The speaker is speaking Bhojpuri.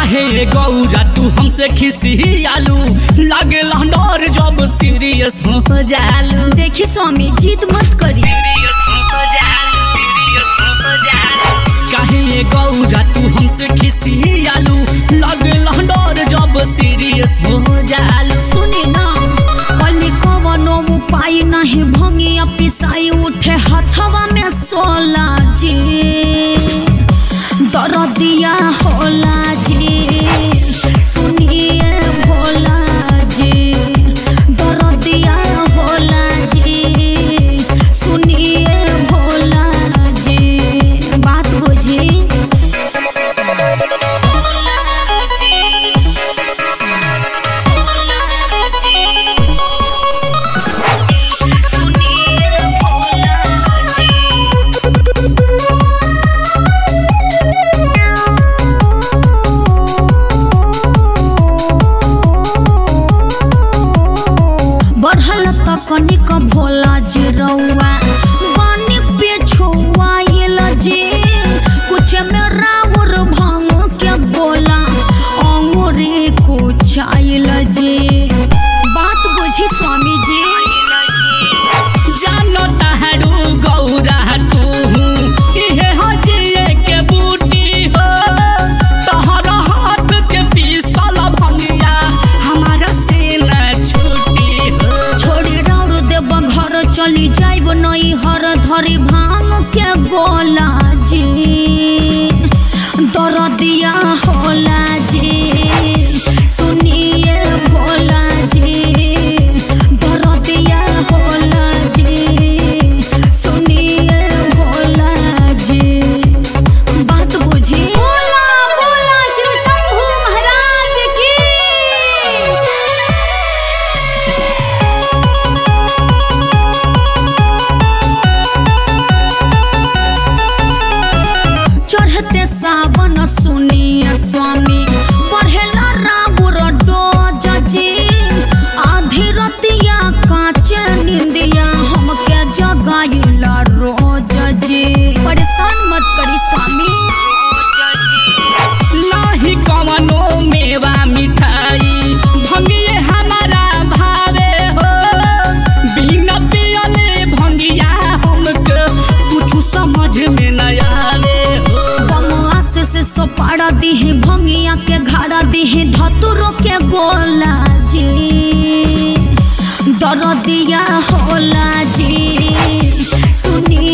काहे गौरा तू हमसे खिसियालू लागे डर जब सीरियस हो जालू देखी स्वामी जिद मत करी काहे गौरा तू हमसे खिसियालू लागे डर जब सीरियस हो जालू सुनी ना कली कवनो उपाय नहीं भंगिया पिसाई उठे हथवा में सोला जी दरदिया होला जी सुनिए भोला जी दरदिया होला जी सुनिए भोला जी बात बुझी बढ़ल तकनीक भोला जी रउआ पानी पे छुआइल जी कुछ में राउर भांग के गोला अंगूरी कुचाइल जी बात बुझी स्वामी जी जानो ताहरू गौरा तू इहे हो जिए के बूटी हो तहरा हाथ के पीसल भंगिया हमारा से न छूटी हो छोड़ी राउर देव घर चली जाइब नई हर धरी भांग के गोला जी दरदिया होला जी सुनिए भोला जी दरदिया होला जी सुनिए भोला जी बात बुझी बोला बोला शिव शंभू महाराज की चढ़ते सावन सुनिए स्वामी बढ़ेला राबुर डोज जी आधी रतिया काचे निंदिया हमके जगाइला रोज जी परेशान मत करी स्वामी नाही कवनो मेवा मिठाई भंगिए हमारा भावे हो बिना पियले भंगिया हमके कुछ समझ में न आवे हो बमुआ से से सोपाड़ा दीही भंगिया के घाड़ा दीही धतुरो के गोला जी दरदिया होला जी सुनी